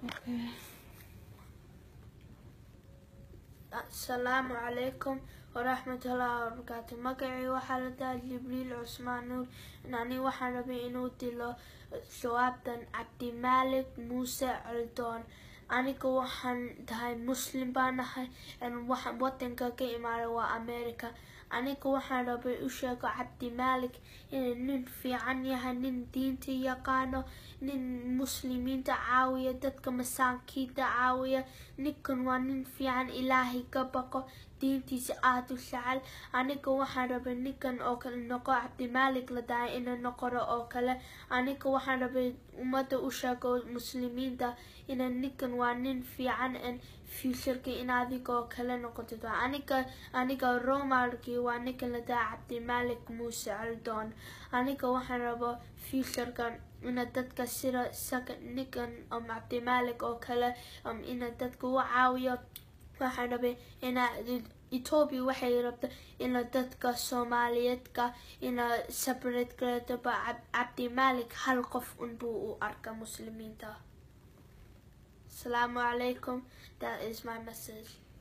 Okay. asalaamu calaykum waraxmatullaahi wabarakaatu magacii waxaa la dhahay jibriil cusmaan nuur ani waxaan rabay inuu dilo jawaabtan cabdimaalik muuse coldoon aniga waxaan tahay muslim baan ahay waxaan wadanka ka imaaday waa america aniga waxaan rabay u sheego cabdimaalik inuu nin fiican yahay nin diinta yaqaano nin muslimiinta caawiya dadka masaakiinta caawiya ninkan waa nin fiican ilaahay ka baqo diintiisa aada u jecel aniga waxaan rabay ninkan oo kale noqo cabdimaalik la dhahay inuu noqoro oo kale aniga waxaan rabay ummadda u sheego muslimiinta ina ninkan waa nin fiican n futureka in adigoo kale noqotid aniga aniga romalkii waa ninkan la dhahay cabdimaalik muuse caldoon aniga waxaan rabo futureka ina dadka sida isaga ninkan um, cabdimaalik oo kale um, ina dadka u caawiyo waxaan rabay ina ethiopia waxay rabta ina dadka soomaaliyeedka ina separate gareeto ba cabdimaalik hal qof unbuu u arka muslimiinta asalaamu calaykum that is my message